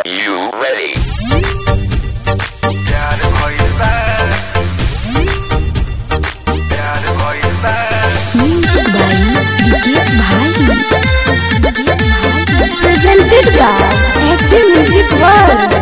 you ready? प्यार भइल बा प्यार भइल बा Music by Dikis Bhai. Dikis Bhai. Presented by Active Music World.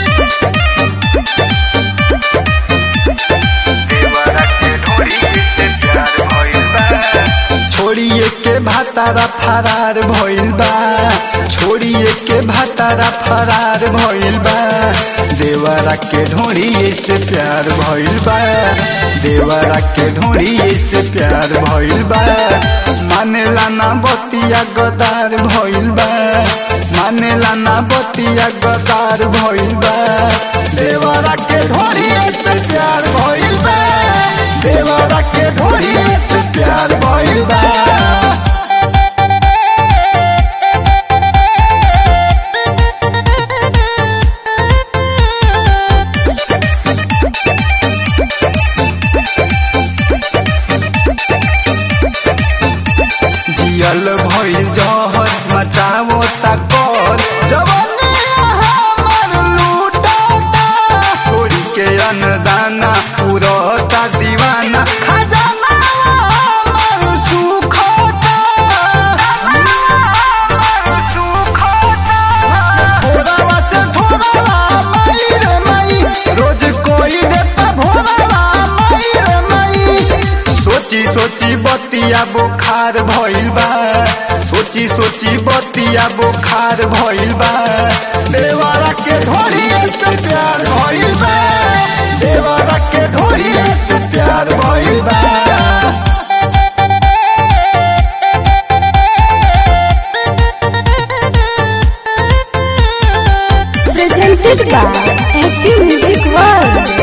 देवरा के ढोरी से प्यार भइल बा छोड़िए के भातारा फरार भइल बा छोड़िए के भातारा फरार भइल बा देवरा के ढोड़िए से प्यार भइल बा देवरा के ढोड़िए से प्यार भइल बा मानेला ना बतिया गदार भइल बा मानेला ना बतिया गदार भइल बा देवरा के ढोड़िए से प्यार भइल बा देवरा के ढोड़िए से प्यार भइल बा जियल भइल जहर मचावो तकर जवानी हमर लूटता छोड़ी के अन्नदाना पुरता दीवाना खजाना हमर सुखता भोरवा से भोरवा मई रे मई रोज कोई देता भोरवा मई रे मई सोची सोची बतिया बुखार भइल बा सोची सोची बतिया बुखार भइल बा देवारा के ढोरिए से प्यार भइल बा देवारा के ढोरिए से प्यार भइल बा Presented by Active Music World.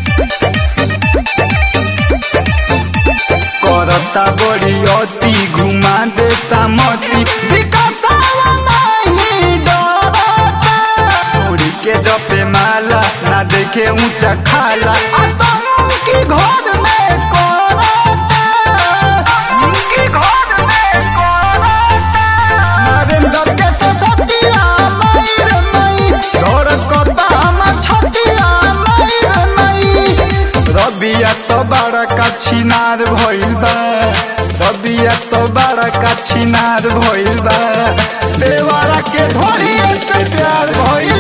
करता बड़ी अति घुमा देता मती विकासावा नहीं डरता उड़ी के जपे माला ना देखे ऊंचा खाला आतंकी घर में करता की घर में कोरता नरेंद्र के ससतिया मयूर मई धड़कता हम छतिया मयूर मई रबिया तो बड़ा का छिनार भइल बा रबिया तो बड़ा का छिनार भइल बा देवारा के ढोरिए से प्यार भइल